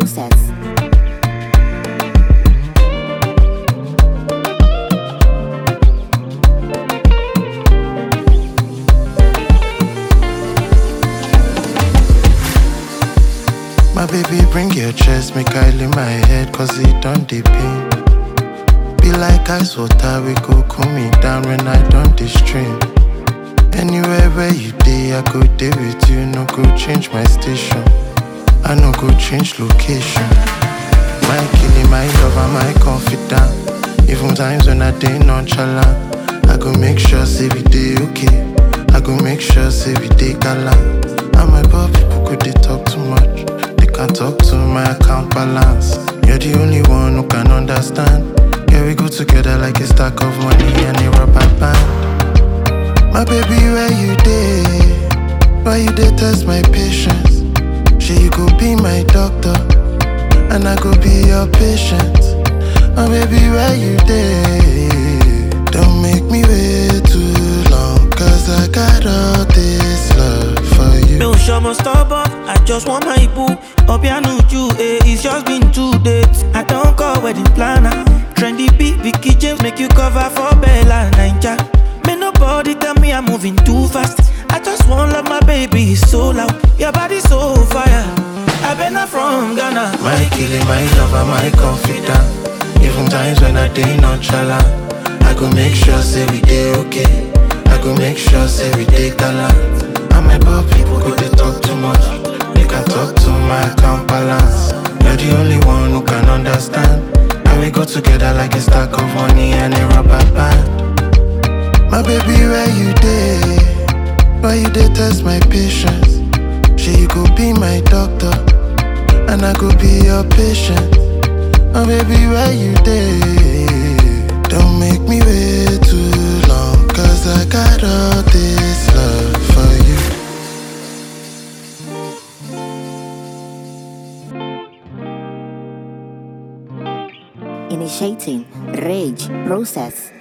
process. My baby, bring your chest, make I lay my head, cause it don't dey pain. Be like ice water, we go cool me down when I don't dey stream. Anywhere where you day, I go day with you, no go change my station. I no go change location. My killing, my love, and my confidant. Even times when I dey nonchalant, I go make sure say we dey okay. I go make sure say we dey gallant. And my poor people could they talk too much. They can't talk to my account balance. You're the only one who can understand. Yeah, we go together like a stack of money and a rubber band. My baby, where you dey? Why you dey test my patience? Sure you go be my doctor, and I go be your patient. My baby, where you dey? Don't make me wait too long, cause I got all this love for Mi you. ò ṣọmọ stubborn, I just want my boo. Obianuju, eh, it's just been two days. I don't call wedding planner. Trendy beat, Vicky James make you cover for Bella Ninja. May nobody tell me I'm moving too fast. I just want love my baby is so loud. Your body so fire. I been not from Ghana. My killing, my lover, my confidant. Even times when I dey nonchalant, I go make sure say we dey okay. I go make sure say we dey gallant. And my poor people go dey talk too much. They can talk to my account balance. You're the only one who can understand. And we go together like a stack of money and a rubber band. My baby, where you dey? Why you dey test my patience? Sure you go be my doctor, and I go be your patient. My baby, where you dey? Don't make me wait too long, cause I got all this love for you. Initiating rage process.